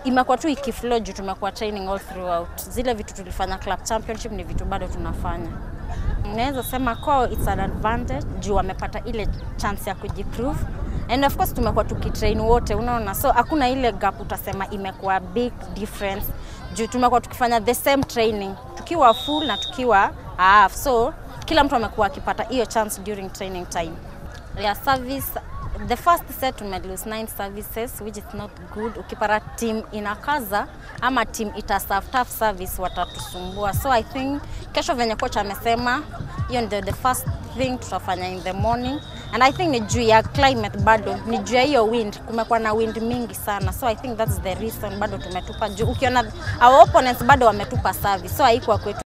imekuwa tu ikiflow juu tumekuwa training all throughout. Zile vitu tulifanya club championship ni vitu bado tunafanya. Naweza sema kwao it's an advantage juu wamepata ile chance ya kujiprove and of course tumekuwa tukitrain wote, unaona, so hakuna ile gap utasema imekuwa big difference juu tumekuwa tukifanya the same training tukiwa full na tukiwa half, so kila mtu amekuwa akipata hiyo chance during training time. Yeah, service the first set tume lose nine services which is not good. Ukipata team inakaza ama team ita serve tough service watatusumbua, so I think kesho venye coach amesema hiyo ndio the first thing tutafanya in the morning and I think ni juu ya climate bado ni juu ya hiyo wind, kumekuwa na wind mingi sana, so I think that's the reason bado tumetupa juu. Ukiona our opponents bado wametupa service, so haikuwa kwetu